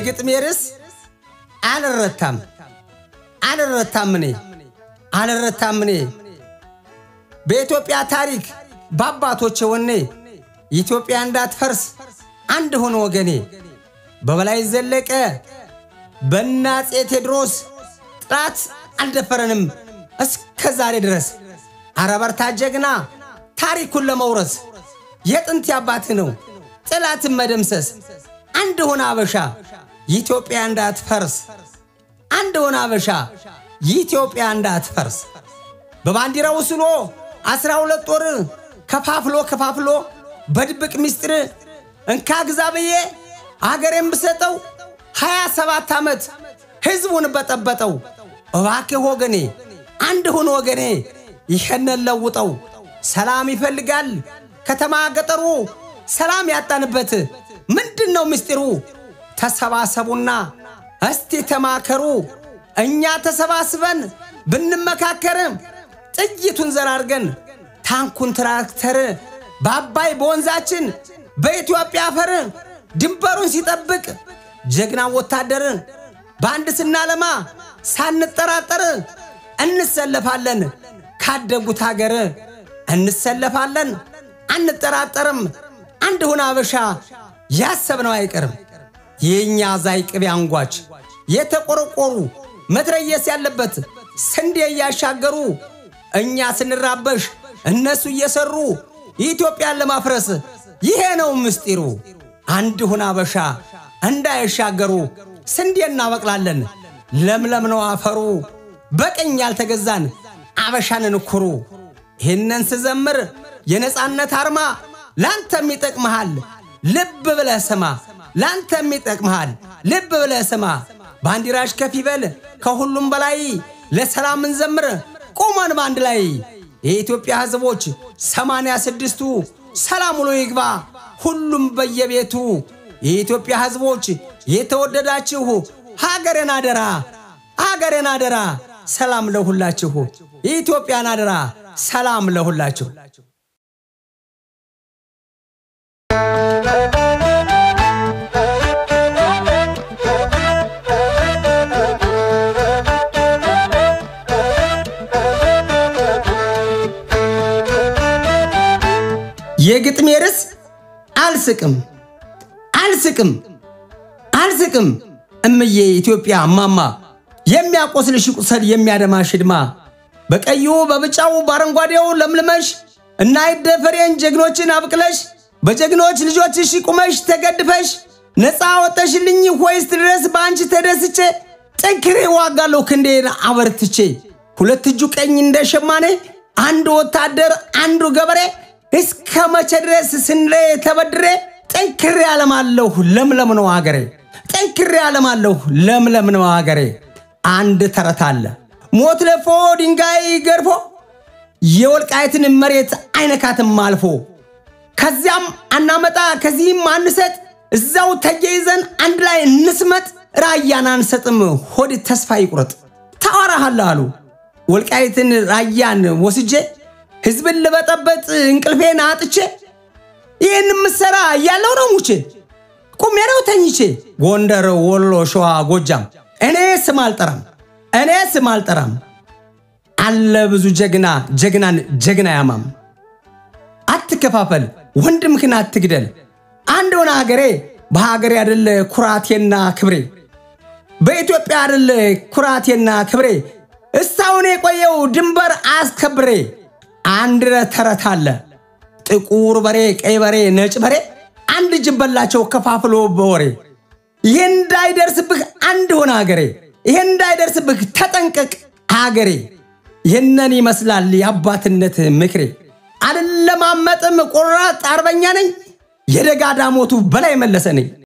የግጥሜ ርዕስ አልረታም አልረታም እኔ አልረታም እኔ በኢትዮጵያ ታሪክ በአባቶቼ ወኔ ኢትዮጵያ እንዳትፈርስ አንድ ሆነ ወገኔ በበላይ ዘለቀ በናፄ ቴዎድሮስ ጥላት አልደፈረንም እስከ ዛሬ ድረስ አረበርታ ጀግና ታሪኩን ለመውረስ የጥንት አባትህ ነው ጥላትን መደምሰስ አንድ ሆነ አበሻ ኢትዮጵያ እንዳትፈርስ አንድ ሆነ አበሻ ኢትዮጵያ እንዳትፈርስ በባንዲራው ስሎ አስራ ሁለት ጦር ከፋፍሎ ከፋፍሎ በድብቅ ምስጢር እንካ ግዛ ብዬ አገሬን ብሰጠው ሀያ ሰባት ዓመት ሕዝቡን በጠበጠው። እባክህ ወገኔ አንድ ሁን ወገኔ ይኸነን ለውጠው። ሰላም ይፈልጋል ከተማ ገጠሩ ሰላም ያጣንበት ምንድን ነው ምስጢሩ? ተሰባሰቡና እስቲ ተማከሩ። እኛ ተሰባስበን ብንመካከር ጥይቱን ዘራርገን ታንኩን ትራክተር በአባይ በወንዛችን በኢትዮጵያ አፈር ድንበሩን ሲጠብቅ ጀግና ወታደር በአንድ ስናለማ ሳንጠራጠር እንሰለፋለን ካደጉት ሀገር እንሰለፋለን አንጠራጠርም። አንድ ሁን አበሻ ያሰብነው አይቀርም። የእኛ ዛይ ቅቤ አንጓች የተቆረቆሩ መትረየስ ያለበት ስንዴ እያሻገሩ እኛ ስንራበሽ እነሱ እየሰሩ ኢትዮጵያን ለማፍረስ ይሄ ነው ምስጢሩ። አንድ ሁን አበሻ እንዳይሻገሩ ስንዴ እናበቅላለን ለምለም ነው አፈሩ። በቀኝ ያልተገዛን አበሻንን ኩሩ። ይህንን ስዘምር የነፃነት አርማ ላንተም ይጠቅመሃል። ልብ ብለህ ስማ፣ ላንተም ይጠቅመሃል። ልብ ብለህ ስማ። ባንዲራሽ ከፍ ይበል ከሁሉም በላይ ለሰላም እንዘምር ቁመን ባንድ ላይ የኢትዮጵያ ሕዝቦች ሰማንያ ስድስቱ ሰላም ውሎ ይግባ ሁሉም በየቤቱ የኢትዮጵያ ሕዝቦች የተወደዳችሁ ሀገሬን አደራ ሀገሬን አደራ ሰላም ለሁላችሁ የኢትዮጵያን አደራ ሰላም ለሁላችሁ። የግጥሜ ርዕስ አልስቅም አልስቅም አልስቅም እምዬ ኢትዮጵያ እማማ የሚያቆስልሽ ቁስል የሚያደማሽ ድማ በቀዩ በብጫው በአረንጓዴው ለምልመሽ እና ይደፈሬን ጀግኖችን አብቅለሽ በጀግኖች ልጆችሽ ቁመሽ ተገድፈሽ ነፃ ወጠሽልኝ ሆይስ ድረስ በአንቺ ተደስቼ ጠንክሬ ዋጋለሁ ክንዴን አበርትቼ ሁለት እጁ ቀኝ እንደ ሸማኔ አንዱ ወታደር አንዱ ገበሬ እስከ መቼ ድረስ ስንዴ ተበድሬ ጠንክሬ አለማለሁ ለምለም ነው አገሬ ጠንክሬ አለማለሁ ለምለም ነው አገሬ። አንድ ተረት አለ ሞት ለፎ ድንጋይ ገርፎ የወልቃይትን መሬት አይነካትም አልፎ ከዚያም አናመጣ ከዚህም አንሰጥ እዛው ተያይዘን አንድ ላይ እንስመጥ ራያን አንሰጥም ሆድ ተስፋ ይቁረጥ ታወራሃለህ አሉ ወልቃይትን ራያን ወስጄ ህዝብን ልበጠበጥ እንቅልፌን አጥቼ ይህን ምሰራ እያለው ነው ሙቼ ቁሜ ነው ተኝቼ ጎንደር፣ ወሎ፣ ሸዋ፣ ጎጃም እኔ ስም አልጠራም እኔ ስም አልጠራም አለ ብዙ ጀግና ጀግናን ጀግና ያማም አትከፋፈል ወንድምህን አትግደል አንድ ሆነ ሀገሬ በሀገሬ አደለ ኩራቴና ክብሬ በኢትዮጵያ አደለ ኩራቴና ክብሬ እስካሁን የቆየው ድንበር አስከብሬ አንድ ተረት አለ ጥቁር በሬ ቀይ በሬ ነጭ በሬ አንድ ጅብ በላቸው ከፋፍሎ በወሬ ይህ እንዳይደርስብህ አንድ ሆነ ሀገሬ ይህ እንዳይደርስብህ ተጠንቀቅ ሀገሬ ይህንን ይመስላል የአባትነት ምክሬ አልለማመጥም ቆራጥ አርበኛ ነኝ የደጋ ዳሞቱ በላይ መለሰ ነኝ